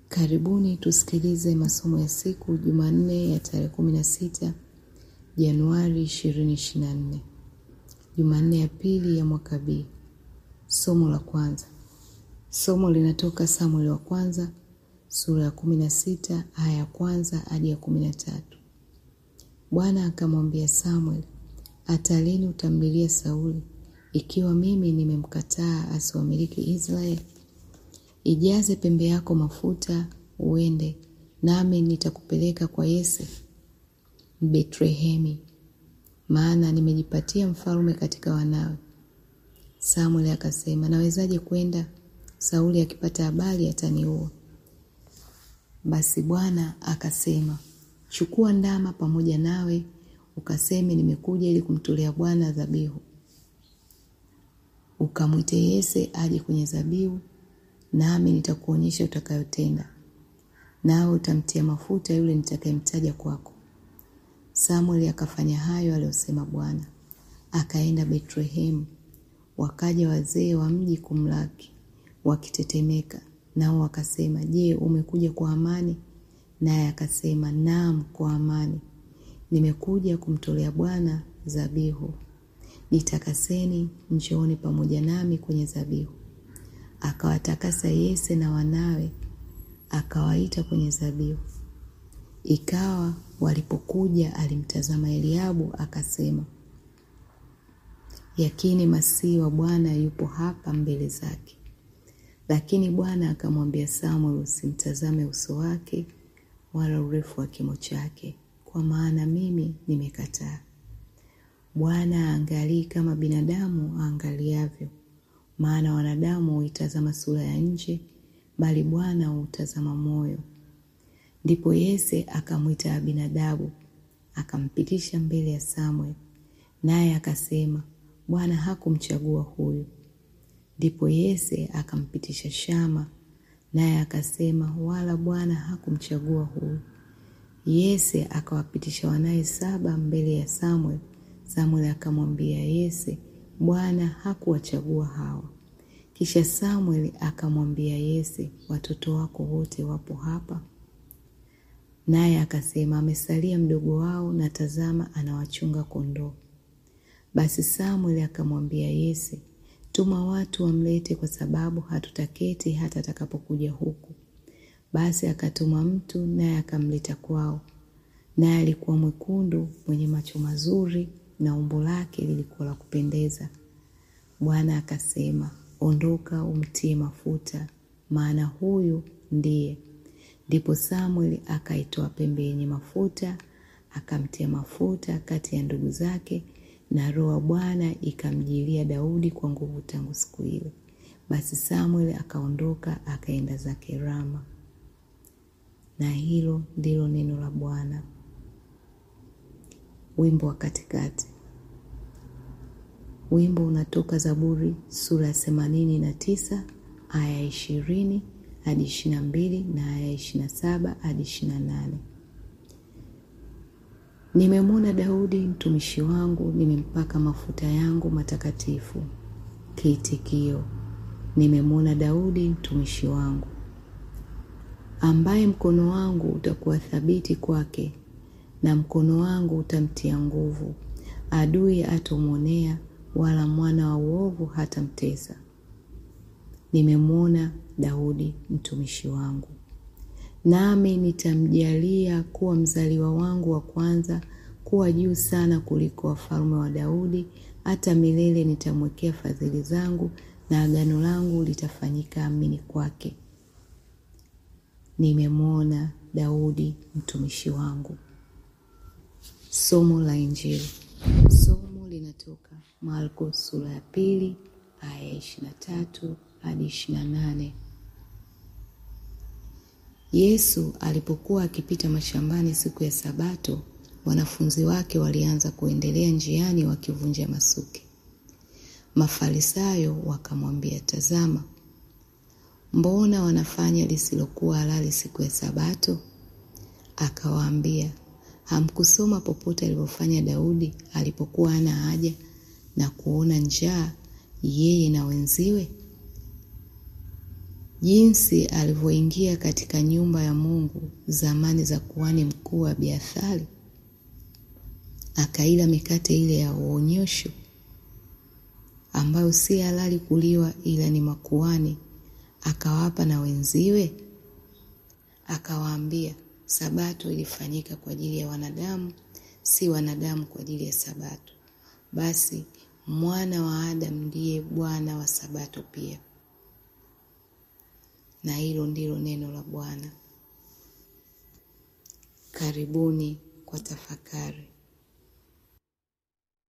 Karibuni tusikilize masomo ya siku Jumanne ya tarehe kumi na sita Januari ishirini ishirini na nne Jumanne ya pili ya mwaka B. Somo la kwanza. Somo linatoka Samueli wa kwanza sura ya kumi na sita aya ya kwanza hadi ya kumi na tatu. Bwana akamwambia Samueli, hata lini utamlilia Sauli, ikiwa mimi nimemkataa asiwamiliki Israeli? Ijaze pembe yako mafuta uende, nami nitakupeleka kwa Yese Betlehemi, maana nimejipatia mfalme katika wanawe. Samueli akasema, nawezaje kwenda? Sauli akipata habari ataniua. Basi Bwana akasema, chukua ndama pamoja nawe, ukaseme, nimekuja ili kumtolea Bwana dhabihu. Ukamwite Yese aje kwenye dhabihu, nami nitakuonyesha utakayotenda, nawe utamtia mafuta yule nitakayemtaja kwako. Samueli akafanya hayo aliyosema Bwana. Akaenda Betlehemu, wakaja wazee wa mji kumlaki wakitetemeka, nao wakasema, Je, umekuja kwa amani? Naye akasema, naam, kwa amani. Nimekuja kumtolea Bwana dhabihu. Nitakaseni, njooni pamoja nami kwenye dhabihu. Akawatakasa Yese na wanawe, akawaita kwenye dhabihu. Ikawa walipokuja, alimtazama Eliabu akasema, yakini masihi wa Bwana yupo hapa mbele zake. Lakini Bwana akamwambia Samuel, usimtazame uso wake wala urefu wa kimo chake, kwa maana mimi nimekataa. Bwana aangalii kama binadamu aangaliavyo, maana wanadamu huitazama sura ya nje, bali Bwana huutazama moyo. Ndipo Yese akamwita Abinadabu akampitisha mbele ya Samuel, naye akasema, Bwana hakumchagua huyu. Ndipo Yese akampitisha Shama, naye akasema, wala Bwana hakumchagua huyu. Yese akawapitisha wanaye saba mbele ya Samuel. Samuel akamwambia Yese, Bwana hakuwachagua hawa. Kisha Samuel akamwambia Yese, watoto wako wote wapo hapa? Naye akasema, amesalia mdogo wao, na tazama, anawachunga kondoo. Basi Samuel akamwambia Yese, tuma watu wamlete, kwa sababu hatutaketi hata atakapokuja huku. Basi akatuma mtu, naye akamleta kwao. Naye alikuwa mwekundu, mwenye macho mazuri, na umbo lake lilikuwa la kupendeza. Bwana akasema, ondoka, umtie mafuta, maana huyu ndiye. Ndipo Samueli akaitoa pembe yenye mafuta, akamtia mafuta kati ya ndugu zake, na roho ya Bwana ikamjilia Daudi kwa nguvu tangu siku ile. Basi Samueli akaondoka akaenda zake Rama. Na hilo ndilo neno la Bwana. Wimbo wa katikati. Wimbo unatoka Zaburi sura ya themanini na tisa aya ya ishirini hadi ishirini na mbili na aya ya ishirini na saba hadi ishirini na nane. Nimemwona Daudi mtumishi wangu, nimempaka mafuta yangu matakatifu. Kiitikio: nimemwona Daudi mtumishi wangu, ambaye mkono wangu utakuwa thabiti kwake, na mkono wangu utamtia nguvu. Adui hatomwonea, wala mwana wa uovu hatamtesa. Nimemwona Daudi mtumishi wangu, nami nitamjalia kuwa mzaliwa wangu wa kwanza, kuwa juu sana kuliko wafalme wa Daudi. Hata milele nitamwekea fadhili zangu, na agano langu litafanyika amini kwake. Nimemwona Daudi mtumishi wangu. Somo la Injili. Somo linatoka Marko sura ya pili aya ya ishirini na tatu hadi ishirini na nane. Yesu alipokuwa akipita mashambani siku ya Sabato, wanafunzi wake walianza kuendelea njiani wakivunja masuke. Mafarisayo wakamwambia, tazama, mbona wanafanya lisilokuwa halali siku ya Sabato? Akawaambia, hamkusoma popote alivyofanya Daudi alipokuwa hana haja na kuona njaa, yeye na wenziwe? jinsi alivyoingia katika nyumba ya Mungu zamani za kuhani mkuu Abiathari, akaila mikate ile ya uonyesho ambayo si halali kuliwa ila ni makuhani, akawapa na wenziwe. Akawaambia, sabato ilifanyika kwa ajili ya wanadamu, si wanadamu kwa ajili ya sabato. Basi mwana wa Adamu ndiye Bwana wa sabato pia. Na hilo ndilo neno la Bwana. Karibuni kwa tafakari.